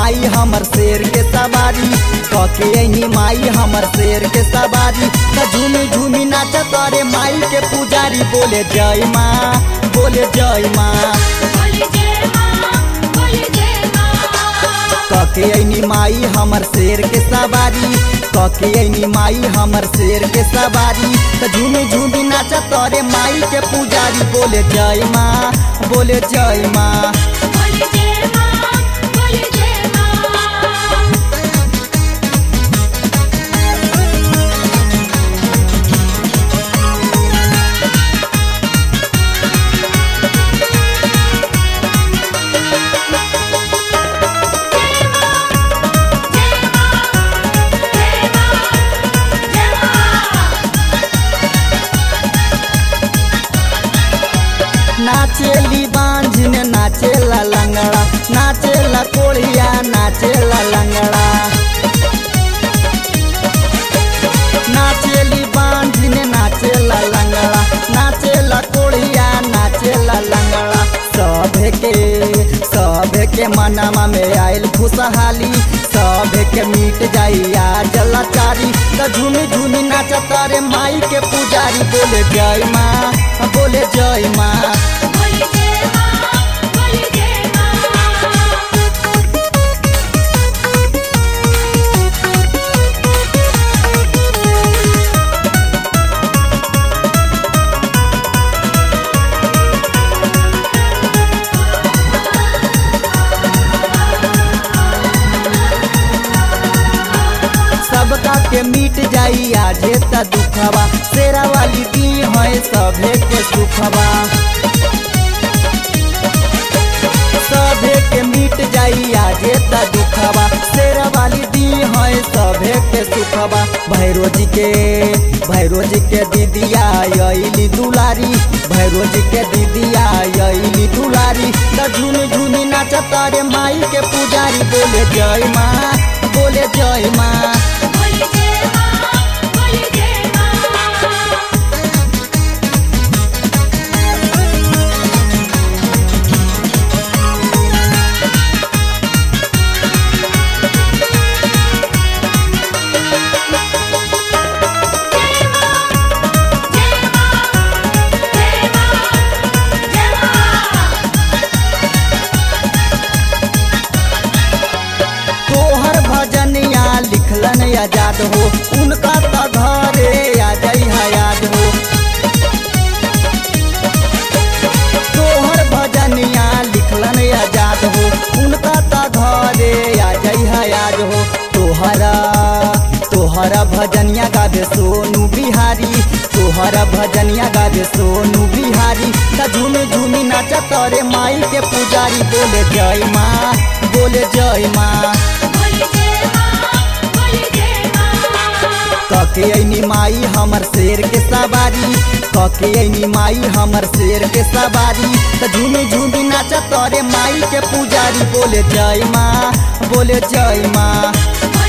माई हमर शेर के सवारी कके ऐनी माई हमर शेर के सवारी त झूमी झूमी नाच करे माई के पुजारी बोले जय माँ बोले जय माँ बोले जय माँ बोले जय माँ कके ऐनी माई हमर शेर के सवारी कके ऐनी माई हमर शेर के सवारी त झूमी झूमी नाच करे माई के पुजारी बोले जय माँ बोले जय माँ बोले जय माँ बोले जय माँ नाचेली बांझिन नाचेला लंगड़ा नाचेला कोढ़िया नाचेला लंगड़ा नाचेली बांझिन नाचेला लंगड़ा नाचेला कोढ़िया नाचेला लंगड़ा सभे के सभे के मनमा में आयल खुशहाली सभे के मिट जाई आज लाचारी त झूमी झूमी नाचत रे माई के पुजारी बोले जय माँ बोले जय माँ बोले जय माँ बोले जय माँ सबका के मिट जाई आजे त दुखवा शेरा वाली दी है सभे के सुखवा सभे के मिट जाई आजे त दुखवा शेरा वाली दी है सभे के सुखवा भैरो जी के भैरो जी के दीदिया अली दुलारी भैरो जी के दीदिया अली दुलारी त झूमी झूमी नाचत रे माई के पुजारी बोले जय माँ बोले जय माँ बोले जय माँ बोले जय माँ तोहर भजनिया लिखलन आजाद हो उनका त घरे आ जई याद हो तोहर भजनिया लिखलन आजाद हो उनका त घरे आ जई याद हो तोहरा तोहरा भजनिया गावे सोनू बिहारी तोहरा भजनिया गावे सोनू बिहारी त झूमी झूमी नाचत रे माई के पुजारी बोले जय माँ बोले जय माँ बोले जय माँ बोले जय माँ कके ऐनी माई हमर शेर के सवारी कके ऐनी माई हमर शेर के सवारी त झूमी झूमी नाचत रे माई के पुजारी बोले जय माँ बोले जय माँ बोले